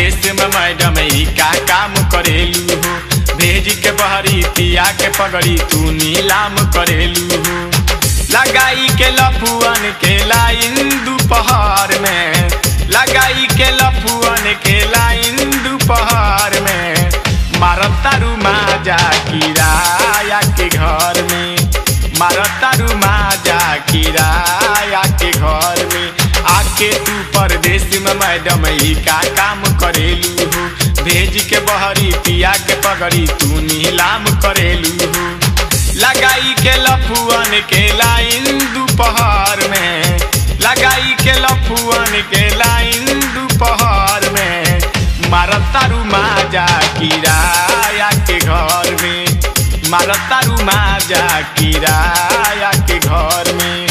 परदेश में मैडम ई का काम करेलू हो भेज के बहरी पिया के पगड़ी तू नीलाम करेलू हो लगाई के लफुअन के लाइन दोपहर में लगाई के लफुअन के लाइन दोपहर में मारब तारू माजा किराया के घर में मारब तारू माजा किराया के घर में आके तू परदेश में मैडम ई का काम करेलू हो भेज के बहरी पिया के पगड़ी तू नीलाम करेलू हो लगाई के लफुअन के लाइन दोपहर में लगाई के लफुअन के लाइन दोपहर में मारब तारू माजा किराया के घर में मारब तारू माजा किराया के घर में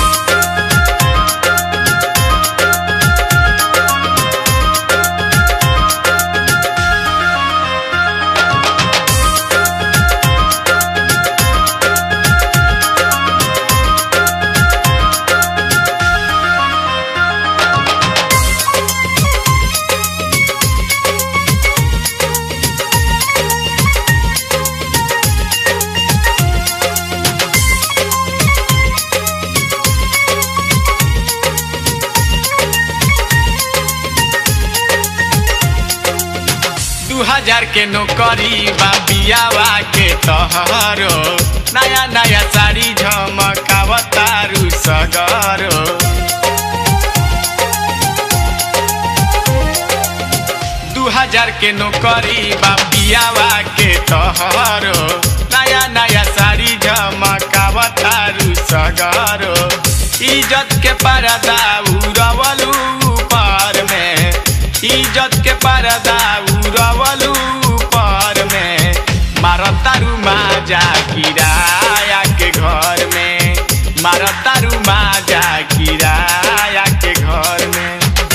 दू हजार के नौकरी बा बियावा के तहरो नया नया साड़ी झमकावतारू सगरो दू हजार के नौकरी बा बियावा के तहरो नया नया साड़ी झमकावतारू सगरो इज्जत के परदा उड़वलू ऊपर में इज्जत के परदा उड़वलू ऊपर में मारतारू माजा किराया के घर में मारतारू माजा किराया के घर में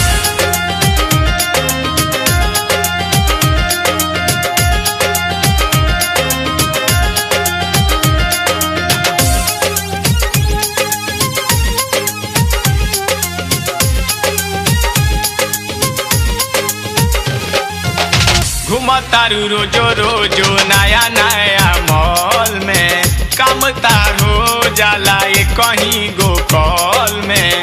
घुमतारू रोजो रोजो नया नया मॉल में काम तार हो जाला ये कहीं गो कॉल में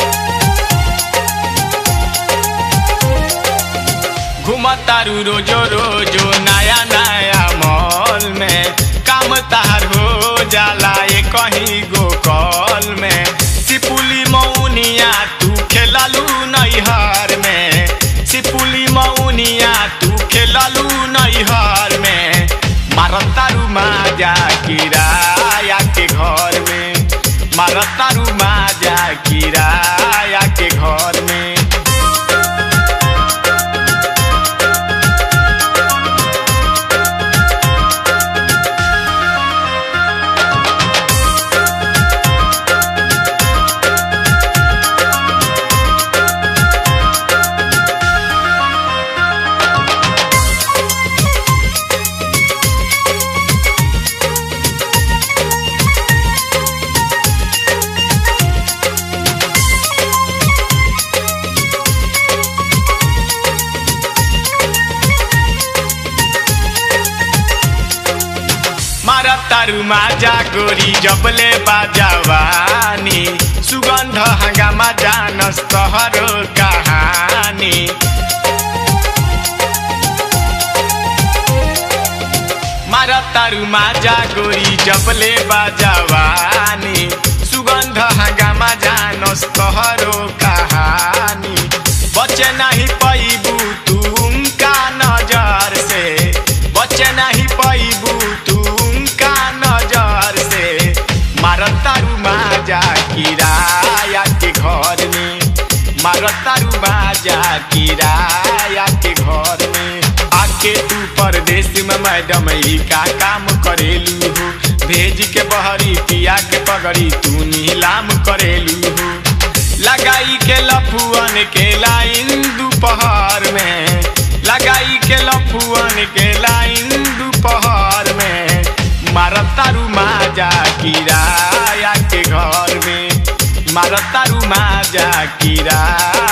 घुमतारू रोजो रोजो नया नया मॉल में काम तार हो जाला ये कहीं गो कॉल में सिपुली मौनिया तू खेलालू नैहर में सिपुली मौनिया तू खेलालू नैहर में मारतारू माजा किराया के घर में मारतारू माजा किराया के घर में मारा तारू माजा गोरी जबले बाजावानी सुगंध हंगामा जानस तहरो कहानी मारा तारू माजा गोरी जबले बाजावानी सुगंध हंगामा जानस तहरो कहानी बचे नहीं पैबू तुम का नजर से बचे नहीं पैबू तुम का नजर से मारतारू माजा किराया के घर में मारतारू माजा किराया के घर में आके तू परदेश में मैडम ई का काम करेलू हो भेज के बहरी पिया के पगड़ी तू नीलाम करेलू हो लगाई के लफुअन के लाइन दोपहर में लगाई के लफुअन के लाइन दोपहर में मारतारू माजा किराया के घर में मारतारू माजा किराया